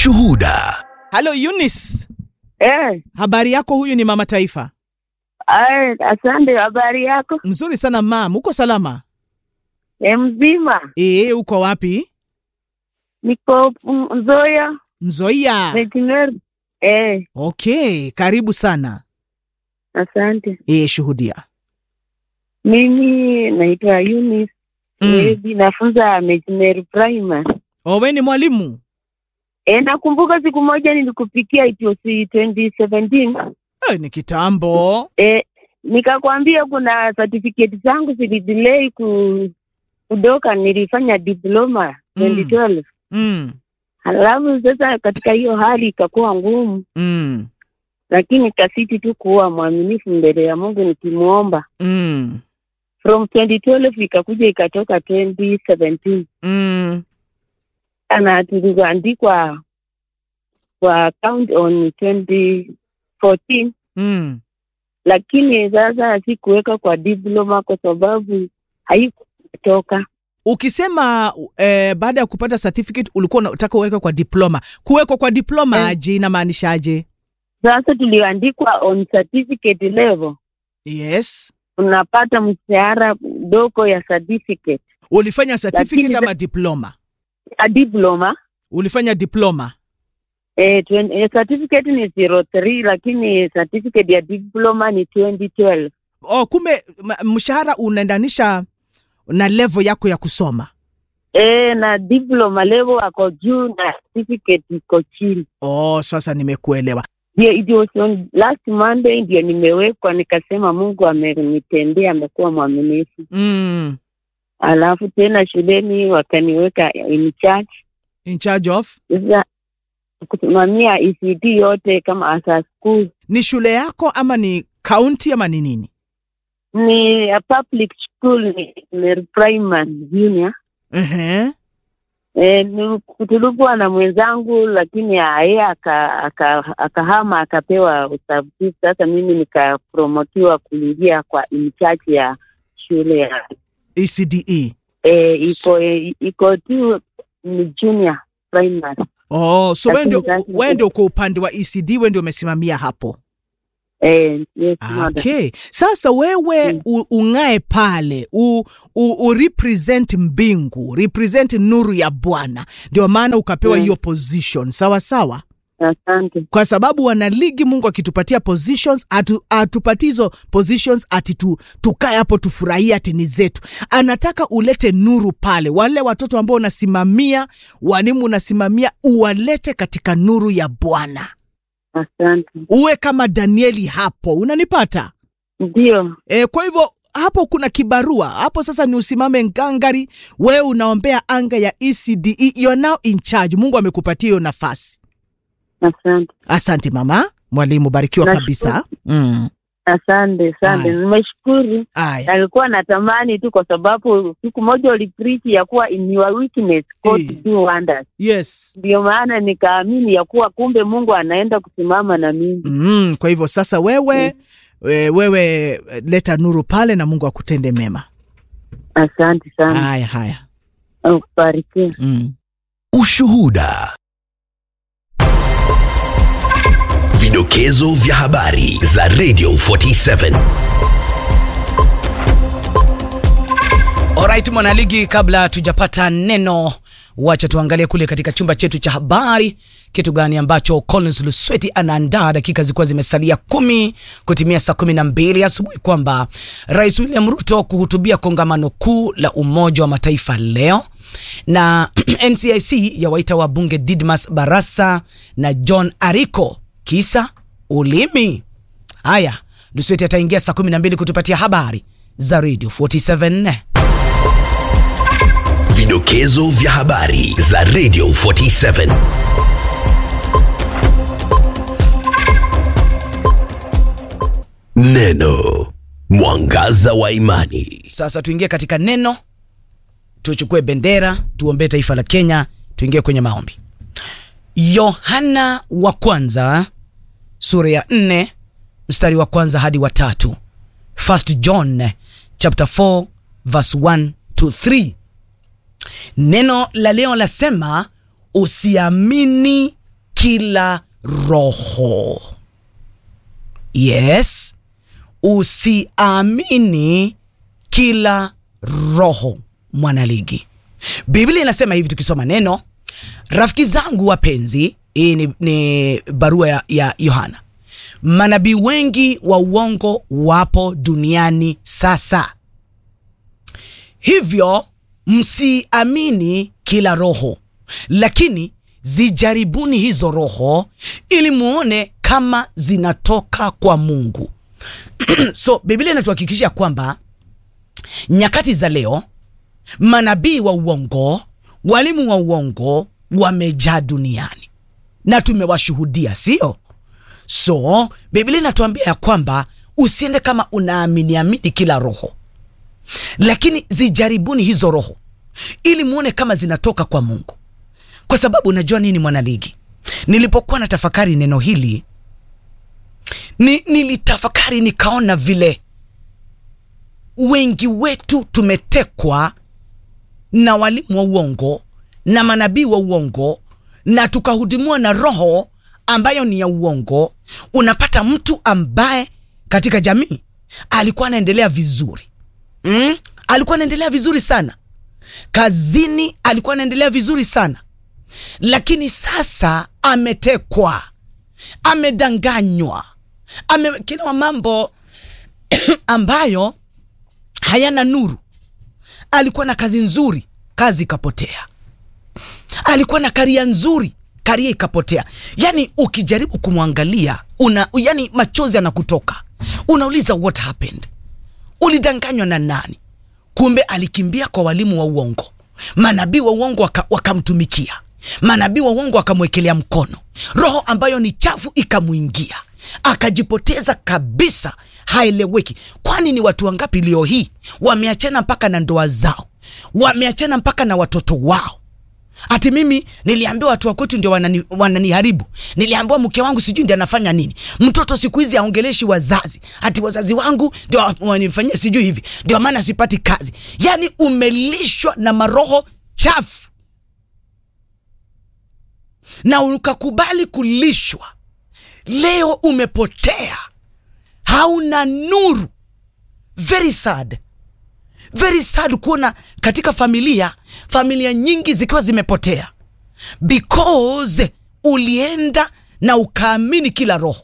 Ushuhuda. Halo Eunice, Eh, habari yako? Huyu ni mama taifa. ay, asante. Habari yako? Mzuri sana mam, uko salama? E, mzima. Ee, uko wapi? Niko mm, Nzoia Nzoia. Veterinary. Eh, Okay, karibu sana. asante. Ee, shuhudia. Mimi naitwa Eunice. Mm. Eh, nafunza Veterinary Primary. Owe ni mwalimu? E, nakumbuka siku moja nilikupikia it was 2017. Eh, ni kitambo. E, nikakwambia kuna certificate zangu zilidelay ku kudoka, nilifanya diploma Mm. 2012. Mm. Halafu sasa katika hiyo hali ikakuwa ngumu Mm. lakini kasiti tu kuwa mwaminifu mbele ya Mungu nikimuomba. Mm. From 2012 ikakuja ikatoka 2017 Mm. na tulivyoandikwa kwa account on 2014, Mm. lakini sasa sikuweka kwa diploma kwa sababu haikutoka. Ukisema eh, baada ya kupata certificate ulikuwa unataka uweke kwa diploma. Kuwekwa kwa diploma Eh. aje inamaanishaje? Sasa tulioandikwa on certificate level Yes. unapata mshahara doko ya certificate Ulifanya certificate Lakini ama diploma? a diploma Ulifanya diploma. Eh, twen- eh, certificate ni 03 lakini certificate ya diploma ni 2012. Oh, kumbe m- mshahara unaendanisha na level yako ya kusoma. Eh, na diploma level ako juu na certificate iko chini. Oh, sasa nimekuelewa. Ndio it was on last Monday ndio nimewekwa nikasema Mungu amenitendea amekuwa mwaminifu. Mm. Alafu tena shuleni wakaniweka in charge. In charge of Sasa kusimamia ECD yote kama asa school ni shule yako ama ni county ama ni nini? ni a public school ni, ni primary junior Ehe. E, tulikuwa na mwenzangu lakini yeye akahama aka, akahama akapewa usabiti. Sasa mimi nikapromotiwa kuingia kwa in charge ya shule ya ECDE. e, iko e, iko tu ni junior primary Oh, so wewe Lakini ndio sasa- wewe ndio kwa upande wa ECD wewe ndio umesimamia hapo. e, yes, mother. Okay. Sasa wewe Mm. u, ung'ae pale u, u, u represent mbingu, represent nuru ya Bwana, ndio maana ukapewa Mm. hiyo position. Sawa sawa. Asante. kwa sababu wanaligi Mungu akitupatia positions atu, atupatie hizo positions ati tu, tukae hapo tufurahie ati ni zetu. Anataka ulete nuru pale, wale watoto ambao unasimamia, walimu unasimamia, uwalete katika nuru ya Bwana, Asante. uwe kama Danieli hapo, unanipata? Ndio. E, kwa hivyo hapo kuna kibarua hapo sasa, ni usimame ngangari, wewe unaombea anga ya ECDE, you're now in charge. Mungu amekupatia hiyo nafasi. Asante. Asante mama mwalimu, barikiwa Nashukuru. kabisa. Mm. Asante. Asante. Aya. Nimeshukuru. Aya. Nalikuwa natamani tu kwa sababu siku moja ulipreach ya kuwa in your weakness God Eh. do wonders. Yes. Ndio maana nikaamini ya kuwa kumbe Mungu anaenda kusimama na mimi. Mm, kwa hivyo sasa wewe we, wewe eh, leta nuru pale na Mungu akutende mema. Asante sana. Haya haya. Ubarikiwe. Mm. Ushuhuda. Vidokezo vya habari za Radio 47. Alright, mwanaligi, kabla tujapata neno, wacha tuangalie kule katika chumba chetu cha habari, kitu gani ambacho Collins Lusweti anaandaa dakika zilikuwa zimesalia kumi kutimia saa kumi na mbili asubuhi kwamba Rais William Ruto kuhutubia kongamano kuu la Umoja wa Mataifa leo na NCIC yawaita wabunge Didmas Barasa na John Ariko kisa ulimi. Haya, Lusweti ataingia saa kumi na mbili kutupatia habari za Radio 47. Vidokezo vya habari za Radio 47. Neno mwangaza wa imani. Sasa tuingie katika neno, tuchukue bendera, tuombee taifa la Kenya, tuingie kwenye maombi. Yohana wa kwanza sura ya nne mstari wa kwanza hadi wa tatu. First John chapter 4 verse 1 to 3. Neno la leo lasema usiamini kila roho yes usiamini kila roho mwanaligi biblia inasema hivi tukisoma neno rafiki zangu wapenzi hii ni, ni barua ya, ya yohana manabii wengi wa uongo wapo duniani sasa hivyo msiamini kila roho lakini zijaribuni hizo roho ili muone kama zinatoka kwa mungu so biblia inatuhakikisha kwamba nyakati za leo manabii wa uongo walimu wa uongo wamejaa duniani na tumewashuhudia sio so biblia inatuambia ya kwamba usiende kama unaamini amini kila roho lakini zijaribuni hizo roho ili muone kama zinatoka kwa mungu kwa sababu unajua nini mwanaligi nilipokuwa na tafakari neno hili ni, nilitafakari nikaona vile wengi wetu tumetekwa na walimu wa uongo na manabii wa uongo na tukahudumiwa na roho ambayo ni ya uongo unapata mtu ambaye katika jamii alikuwa anaendelea vizuri mm? alikuwa anaendelea vizuri sana kazini alikuwa anaendelea vizuri sana lakini sasa ametekwa amedanganywa amewekewa mambo ambayo hayana nuru alikuwa na kazi nzuri kazi ikapotea alikuwa na karia nzuri karia ikapotea yani ukijaribu kumwangalia una yani machozi anakutoka unauliza what happened ulidanganywa na nani kumbe alikimbia kwa walimu wa uongo manabii wa uongo waka- wakamtumikia manabii wa uongo wakamwekelea mkono roho ambayo ni chafu ikamwingia akajipoteza kabisa haeleweki kwani ni watu wangapi leo hii wameachana mpaka na ndoa zao wameachana mpaka na watoto wao ati mimi niliambiwa watu wa kwetu ndio wanani, wananiharibu niliambiwa mke wangu sijui ndi anafanya nini mtoto siku hizi aongeleshi wazazi ati wazazi wangu ndio wa- wanifanyia sijui hivi ndio maana sipati kazi yaani umelishwa na maroho chafu na ukakubali kulishwa leo umepotea hauna nuru very sad very sad kuona katika familia familia nyingi zikiwa zimepotea because ulienda na ukaamini kila roho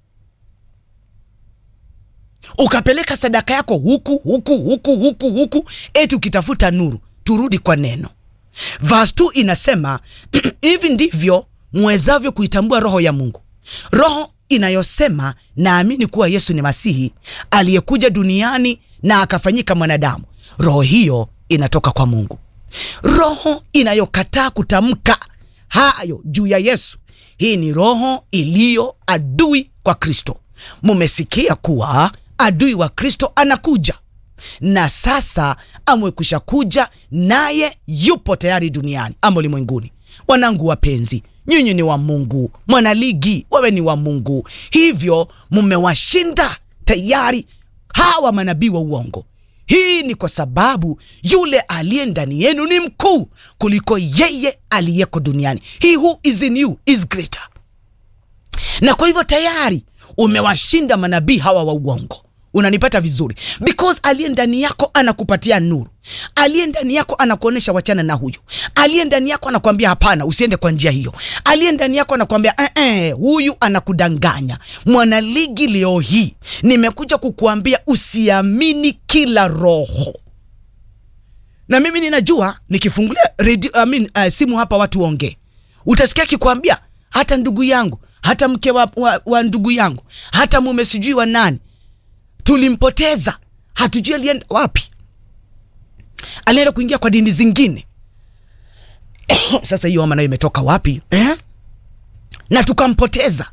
ukapeleka sadaka yako huku huku huku huku huku eti ukitafuta nuru turudi kwa neno verse 2 inasema hivi ndivyo mwezavyo kuitambua roho ya mungu roho inayosema naamini kuwa yesu ni masihi aliyekuja duniani na akafanyika mwanadamu roho hiyo inatoka kwa mungu roho inayokataa kutamka hayo juu ya yesu hii ni roho iliyo adui kwa kristo mumesikia kuwa adui wa kristo anakuja na sasa amekwisha kuja naye yupo tayari duniani ama ulimwenguni wanangu wapenzi nyinyi ni wa mungu mwanaligi wewe ni wa mungu hivyo mmewashinda tayari hawa manabii wa uongo hii ni kwa sababu yule aliye ndani yenu ni mkuu kuliko yeye aliyeko duniani he who is in you is greater na kwa hivyo tayari umewashinda manabii hawa wa uongo unanipata vizuri because aliye ndani yako anakupatia nuru aliye ndani yako anakuonyesha wachana na huyu aliye ndani yako anakuambia hapana usiende kwa njia hiyo aliye ndani yako anakuambia eh, eh, huyu anakudanganya mwanaligi leo hii nimekuja kukuambia usiamini kila roho na mimi ninajua nikifungulia radio, I mean, uh, simu hapa watu waongee utasikia akikwambia hata ndugu yangu hata mke wa, wa, wa ndugu yangu hata mume sijui wa nani tulimpoteza hatujui alienda wapi alienda kuingia kwa dini zingine sasa hiyo ama nayo imetoka wapi eh? na tukampoteza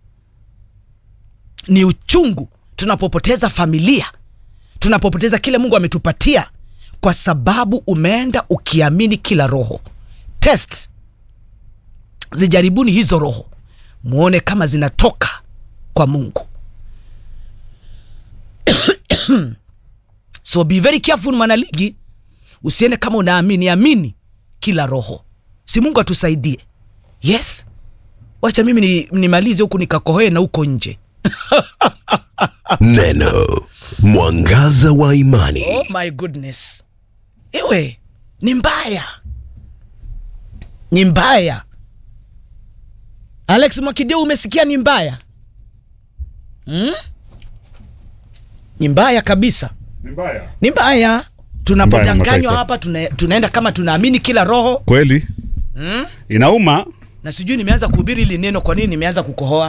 ni uchungu tunapopoteza familia tunapopoteza kile mungu ametupatia kwa sababu umeenda ukiamini kila roho test zijaribuni hizo roho muone kama zinatoka kwa mungu so be very careful mwanaligi usiende kama unaamini amini kila roho si mungu atusaidie yes wacha mimi ni- nimalize huku nikakohoe na huko nje Neno mwangaza wa imani. oh my goodness iwe ni mbaya ni mbaya alex mwakideu umesikia ni mbaya hmm? ni mbaya kabisa Ni mbaya. ni mbaya Mbaya, tunapodanganywa mataifa. hapa tuna, tunaenda kama tunaamini kila roho Kweli inauma na sijui nimeanza kuhubiri hili neno kwa nini nimeanza kukohoa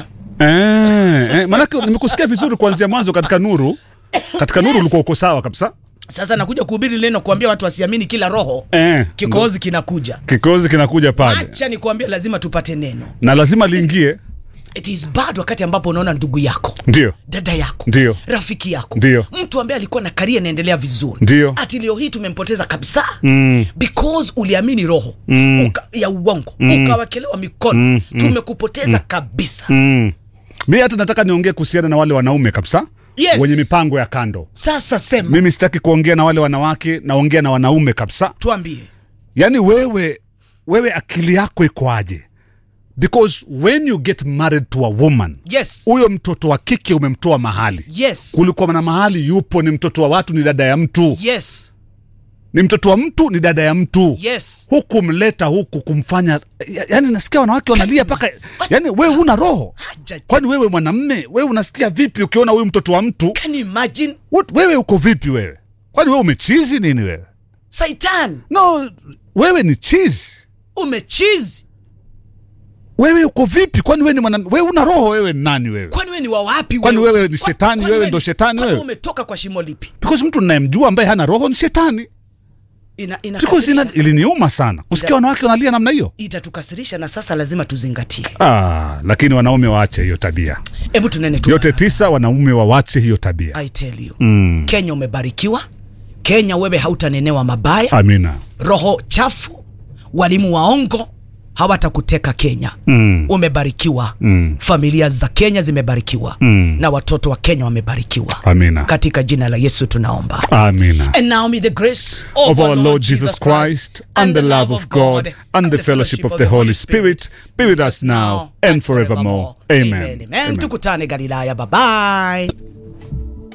eh, eh, manake nimekusikia vizuri kuanzia mwanzo katika nuru katika nuru ulikuwa uko sawa kabisa sasa nakuja kuhubiri hili neno kuambia watu wasiamini kila roho eh, kikohozi kinakuja kikozi kinakuja pale acha nikuambia lazima tupate neno na lazima liingie it is bad wakati ambapo unaona ndugu yako ndio dada yako Ndio. rafiki yako Ndio. mtu ambaye alikuwa na karia inaendelea vizuri Ndio. ati leo hii tumempoteza kabisa mm, because uliamini roho Mm. uka, ya uongo ukawekelewa mikono Mm, tumekupoteza kabisa mm. mi hata nataka niongee kuhusiana na wale wanaume kabisa Yes. wenye mipango ya kando sasa sema mimi sitaki kuongea na wale wanawake naongea na wanaume kabisa tuambie yaani wewe wewe akili yako ikoaje because when you get married to a woman yes huyo mtoto wa kike umemtoa mahali yes kulikuwa na mahali yupo ni mtoto wa watu ni dada ya mtu yes ni mtoto wa mtu ni dada ya mtu yes huku mleta huku kumfanya ya- yaani nasikia wanawake wanalia mpaka yaani wewe una roho Haja- kwani wewe mwanamme wewe unasikia vipi ukiona huyu mtoto wa mtu can you imagine What, wewe uko vipi wewe kwani wewe umechizi nini wewe saitan no wewe ni chizi umechizi wewe uko vipi kwani wewe ni mwana wewe una roho wewe ni nani wewe kwani wewe ni wa wapi Kwani wewe ni Kwa- shetani, kwani wewe ndo ni- shetani kwani wewe? umetoka kwa shimo lipi because mtu ninayemjua ambaye hana roho ni shetani ina, because ina, inakasirisha iliniuma sana kusikia Ida- wanawake wanalia namna hiyo itatukasirisha na sasa lazima tuzingatie ah, lakini wanaume waache hiyo tabia hebu tunene tu yote tisa wanaume wawache hiyo tabia I tell you mm. kenya umebarikiwa kenya wewe hautanenewa mabaya amina roho chafu walimu waongo hawatakuteka kenya mm. umebarikiwa Mm. familia za kenya zimebarikiwa Mm. na watoto wa kenya wamebarikiwa amina katika jina la yesu tunaomba amina And now may the grace of our Lord Jesus Christ and the love of God and the fellowship of the Holy Spirit be with us now and forevermore. Amen. Amen. Tukutane Galilaya. Bye bye.